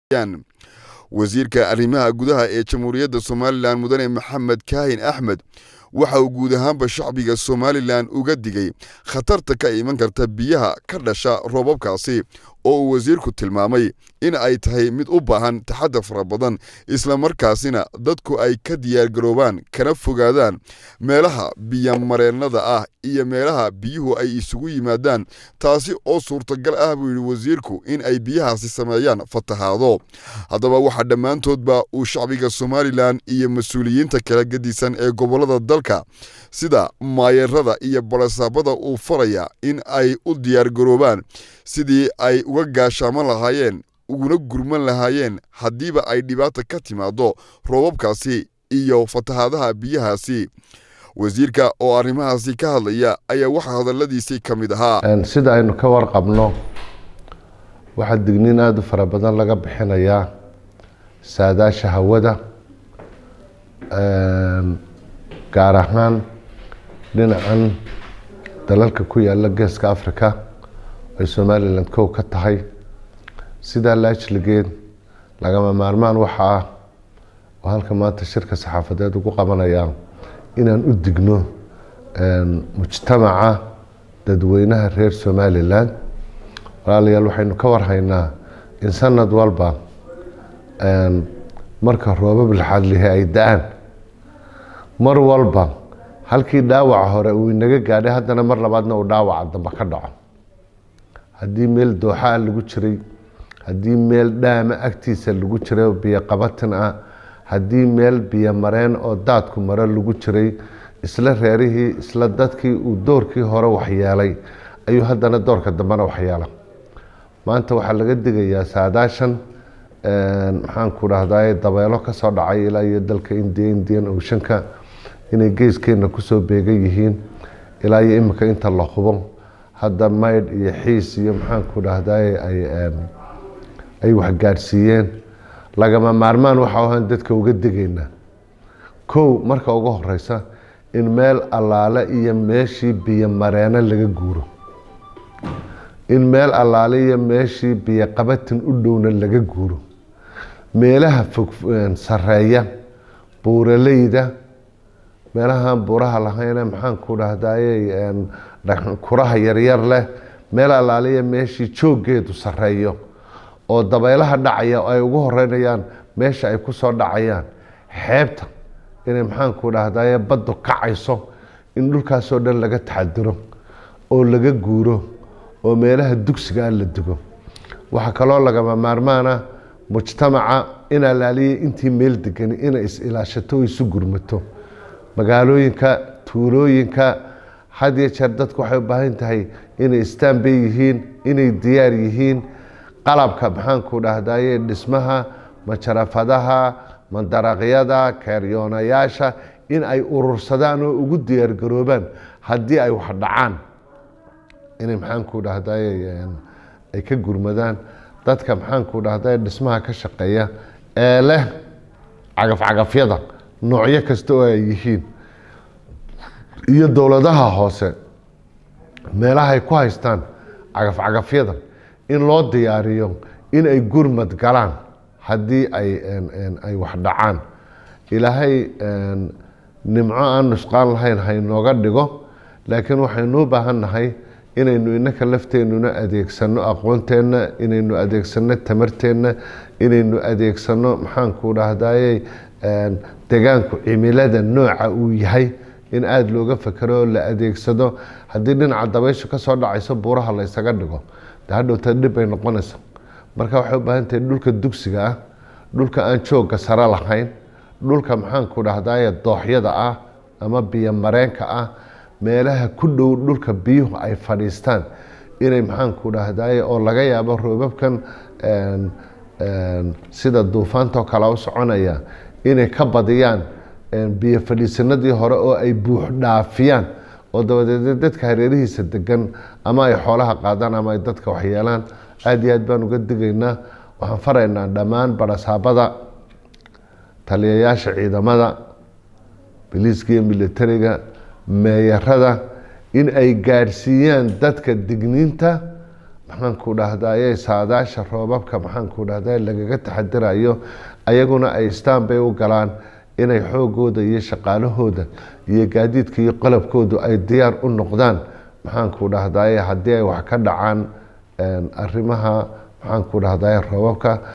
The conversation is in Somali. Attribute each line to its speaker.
Speaker 1: wasiirka arrimaha gudaha ee jamhuuriyadda somalilan mudane maxamed kaahin axmed waxa uu guud ahaanba shacbiga somalilan uga digay khatarta ka iman karta biyaha ka dhasha roobabkaasi oo uu wasiirku tilmaamay in ay tahay mid u baahan taxadar fara badan islamarkaasina dadku ay ka diyaargaroobaan kana fogaadaan meelaha biyomareennada ah iyo meelaha biyuhu ay isugu yimaadaan taasi oo suurtagal ah buu yidhi wasiirku in ay biyahaasi sameeyaan fatahaado haddaba waxaa dhammaantoodba uu shacbiga somalilan iyo mas-uuliyiinta kala gedisan ee gobollada dalka sida maayarada iyo barasaabada uu faraya in ay u diyaargaroobaan sidii ay uga gaashaaman lahaayeen uguna gurman lahaayeen haddiiba ay dhibaata ka timaado roobabkaasi iyo fatahaadaha biyahaasi wasiirka oo arrimahaasi ka hadlaya ayaa waxaa hadalladiisii ka mid ahaa
Speaker 2: sida aynu ka warqabno waxaa digniin aada u fara badan laga bixinayaa saadaasha hawada gaar ahaan dhinacan dalalka ku yaala geeska africa ay somalilan kow ka tahay sidaa laajligeed lagama maarmaan waxa ah oo halka maanta shirka saxaafadeed ugu qabanaya inaan u digno mujtamaca dadweynaha reer somalilan walaalayaal waxaynu ka warhaynaa in sanad walba marka roobab laxadlihi ay da-aan mar walba halkii dhaawaca hore uu inaga gaadhay haddana mar labaadna uu dhaawaca dambe ka dhaco haddii meel dooxaa lagu jiray haddii meel dhaama agtiisa lagu jiray oo biyo qabatin ah haddii meel biyo mareen oo daadku maro lagu jiray isla reerihii isla dadkii uu doorkii hore waxyeelay ayuu haddana doorka dambena waxyeela maanta waxaa laga digayaa saadaashan maxaan ku dhahdaa dabeelo kasoo dhacay ilaa iyo dalka indiya indian oceanka inay geeskeena kusoo beegan yihiin ilaa iyo imika inta la hubo hadda maydh iyo xiis iyo maxaan ku dhahdaa ay waxgaadhsiiyeen lagama maarmaan waxa ahaan dadka uga digaynaa kow marka ugu horeysa in meel allaale iyo meeshii biyo mareeno laga guuro in meel allaale iyo meeshii biyo qabatin u dhowna laga guuro meelaha fog sareeya buuraleyda meelahaan buuraha lahayne maxaan ku dhahdaye kuraha yaryar leh meel allaale iyo meeshii jooggeedu sareeyo oo dabeelaha dhacaya ay ugu horeynayaan meesha ay kusoo dhacayaan xeebta inay maxaan ku dhahdaye baddu kacayso in dhulkaasoo dhan laga taxadiro oo laga guuro oo meelaha dugsiga ah la dugo waxaa kaloo lagama maarmaana mujtamaca in alaaliya intii meel degani inay is-ilaashato oo isu gurmato magaalooyinka tuulooyinka had iyo jeer dadku waxay u baahan tahay inay istaanbay yihiin inay diyaar yihiin qalabka maxaan ku dhahdaye dhismaha majarafadaha mandaraqyada keeryoonayaasha in ay urursadaan oo ugu diyaargaroobaan haddii ay wax dhacaan inay maxaan ku dhahdaye ay ka gurmadaan dadka maxaan ku dhahdaye dhismaha ka shaqeeya ee leh cagafcagafyada noocyo kasta oo ay yihiin iyo dowladaha hoose meelahay ku haystaan cagafcagafyada in loo diyaariyo in ay gurmad galaan haddii ay ay wax dhacaan ilaahay nimco aan nusqaan lahayn haynooga dhigo laakiin waxaynu u baahan nahay inaynu inaka lafteenuna adeegsano aqoonteenna inaynu adeegsano tamarteenna inaynu adeegsano maxaanku dhahdaye degaanku cimilada nooca uu yahay in aada looga fakero oo la adeegsado haddii dhinaca dabayshu kasoo dhacayso buuraha la ysaga dhigo de hadhowta dhib bay noqonaysa marka waxay u baahan tahay dhulka dugsiga ah dhulka aan joogga sare lahayn dhulka maxaanku dhahdaye dooxyada ah ama biyo mareenka ah meelaha ku dhow dhulka biyuhu ay fadhiistaan inay maxaanku dhahdaye oo laga yaabo roobabkan sida duufaantoo kale u soconaya inay ka badiyaan biyo fadhiisanadii hore oo ay buux dhaafiyaan oo dabadeed dadka hareerihiisa degan ama ay xoolaha qaadaan ama ay dadka waxyeelaan aada iyo aad baan uga digaynaa waxaan faraynaa dhammaan barasaabada taliyayaasha ciidamada biliiska iyo militariga meeyarada in ay gaadhsiiyaan dadka digniinta maxaanku dhahdaye saadaasha roobabka maxaanku dhahdaye lagaga taxadirayo ayaguna ay stanbay u galaan inay xoogooda iyo shaqaalahooda iyo gaadiidka iyo qalabkoodu ay diyaar u noqdaan maxaanku dhahdaye haddii ay wax ka dhacaan arrimaha maxaanku dhahdaye roobabka